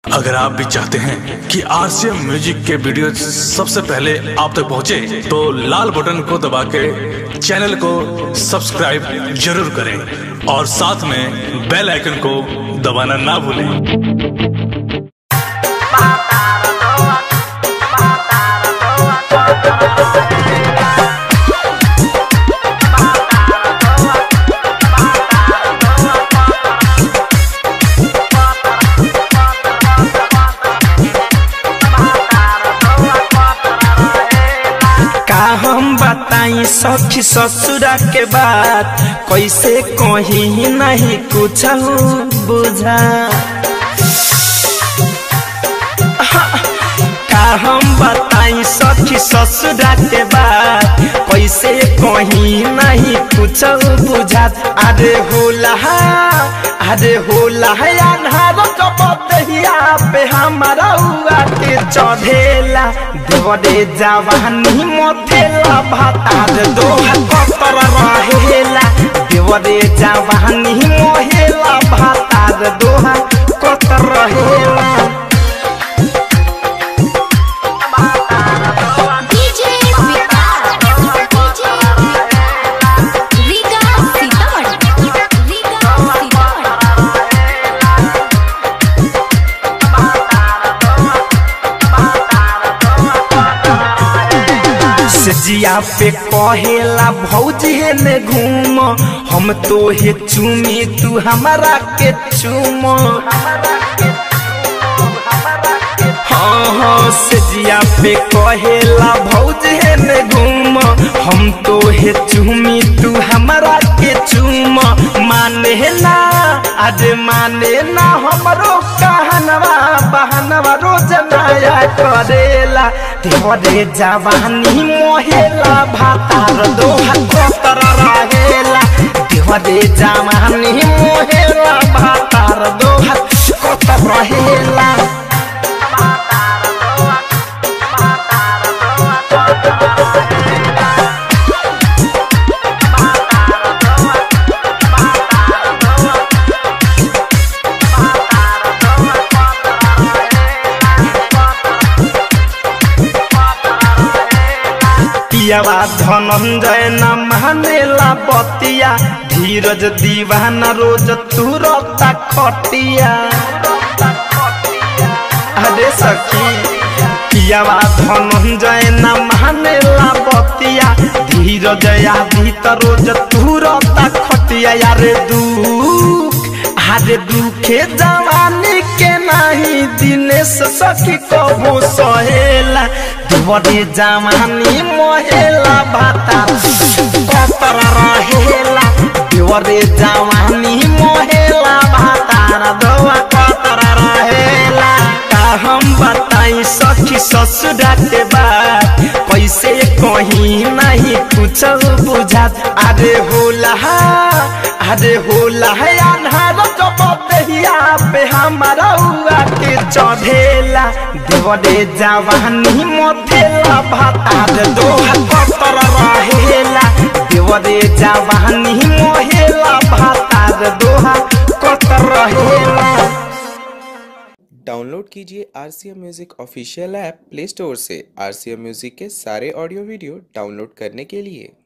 अगर आप भी चाहते हैं कि आरसीएम म्यूजिक के वीडियो सबसे पहले आप तक पहुंचे, तो लाल बटन को दबा के चैनल को सब्सक्राइब जरूर करें और साथ में बेल आइकन को दबाना ना भूलें का हम बताई सखी ससुरा के बात कैसे कही नहीं कुछ बुझा का हम बताई सखी ससुरा के बात कैसे कही नहीं कुछ बुझात अरे होला अरे होला अन्हार कपतिया पे हमारा हुआ के चढ़ेला देवरे जवानी मोथेला भातार दोहा कतर रहेला देवरे जवानी मोहेला भातार दोहा कतर रहेला डीजे विकास डीजे रीगा सीतामढ़ी रीगा सीतामढ़ी सजिया पे कहेला भौजी ने घूम हम तो हे चूमी तू हमारा के चूम हाँ हाँ सजिया पे कहेला भौजी ने घूम हम तो हे चूमी तू हमारा के चूम माने ना आज माने ना हमरो कहनवा बहनवा रोज नया करेला देवरे जवानी मोहेला भातार दोहा कोतर रहेला देवरे जवानी मोहेला भातार दोहा कोतर रहेला पियावा धनंजय न मानेला बतिया धीरज दीवाना रोज तुरता खटिया अरे सखी पियावा धनंजय न मानेला बतिया धीरज आदि त रोज तुरता खटिया यारे दुख अरे दुखे जवानी के नहीं दिनेश सखी कबो सहेला देवरे जवानी मोहेला भाता कतर रहेला देवरे जवानी मोहेला भातार दवा कतर रहेला का हम बताई सखी ससुरा के बात कैसे कहीं नहीं कुछ बुझात अरे होला अरे होला है अन्हार कपतिया पे हमारा हुआ के चढ़ेला देवरे जवानी मोथेला भातार दोहा कतर रहेला देवरे जवानी मोहेला भातार दोहा कतर रहेला डाउनलोड कीजिए R C M music official app play store से आर सी एम म्यूज़िक के सारे ऑडियो वीडियो डाउनलोड करने के लिए